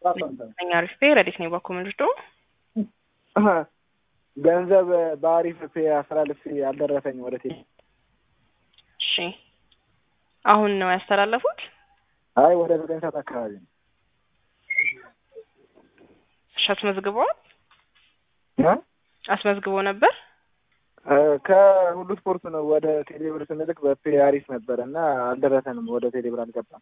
እኛ አሪፍ ፔ ረዲት ነው ባኮ ምንድዶ ገንዘብ በአሪፍ ፔ አስተላልፌ አልደረሰኝ ወደ ቴ እሺ አሁን ነው ያስተላለፉት? አይ ወደ ዘጠኝ ሰዓት አካባቢ ነው። እሺ አስመዝግበዋል? እ? አስመዝግቦ ነበር? ከሁሉ ስፖርት ነው ወደ ቴሌብር ስንልክ በፔ አሪፍ ነበር እና አልደረሰንም። ወደ ቴሌብር አልገባም።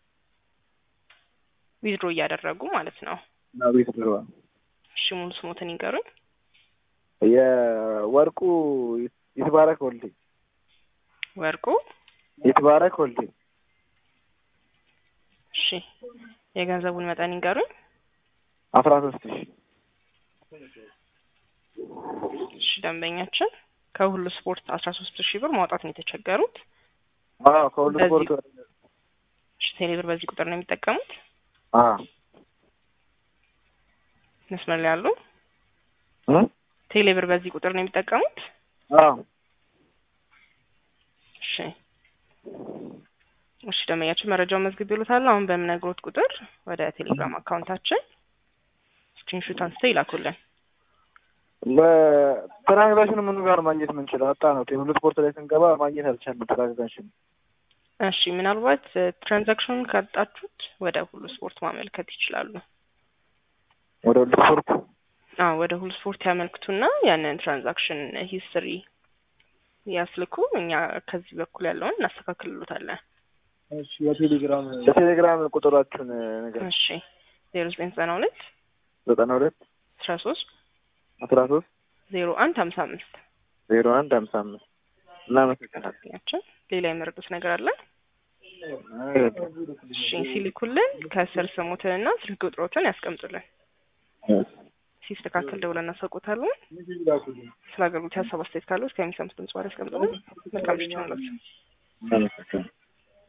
ዊዝድሮ እያደረጉ ማለት ነው። ቤት ድሮ እሺ ሙሉ ስሞትን ይንገሩኝ። የወርቁ ይትባረክ ወልዴ ወርቁ ይትባረክ ወልዴ እሺ የገንዘቡን መጠን ይንገሩኝ። አስራ ሶስት ሺ እሺ ደንበኛችን ከሁሉ ስፖርት አስራ ሶስት ሺህ ብር ማውጣት ነው የተቸገሩት። አዎ ከሁሉ በዚህ- ስፖርት እሺ ቴሌብር በዚህ ቁጥር ነው የሚጠቀሙት። አዎ መስመር ላይ ያሉ እ? ቴሌብር በዚህ ቁጥር ነው የሚጠቀሙት። አዎ እሺ እሺ ደንበኛችን መረጃውን መዝግብ ይሉታል። አሁን በምነግሮት ቁጥር ወደ ቴሌግራም አካውንታችን ስክሪንሾት አንስተው ይላኩልን። በትራንዛክሽን ምኑ ጋር ማግኘት የምንችለው አጣ ነው። ሁሉ ስፖርት ላይ ስንገባ ማግኘት አልቻልንም። ትራንዛክሽን እሺ ምናልባት ትራንዛክሽኑን ካጣችሁት ወደ ሁሉ ስፖርት ማመልከት ይችላሉ። ወደ ሁሉ ስፖርት አዎ ወደ ሁሉ ስፖርት ያመልክቱና ያንን ትራንዛክሽን ሂስትሪ ያስልኩ። እኛ ከዚህ በኩል ያለውን እናስተካክልሎታለን። የቴሌግራም የቴሌግራም ቁጥራችሁን ነገር እሺ ዜሮ ዘጠኝ ዘጠና ሁለት ዘጠና ሁለት አስራ ሶስት አስራ ሶስት ዜሮ አንድ ሀምሳ አምስት ዜሮ አንድ ሀምሳ አምስት እናመሰግናለን። ያችን ሌላ የመረጡት ነገር አለ? እሺ ሲልኩልን ከስር ስሙትንና ስልክ ቁጥሮትን ያስቀምጡልን። ሲስተካከል ደውለን እናሳውቆታለን። ስለ አገልግሎት ሀሳብ አስተያየት ካለው እስከሚሰሙት ድምጽ በኋላ ያስቀምጡልን። መልካም ምሽት ይሁንላችሁ። እናመሰግናለን።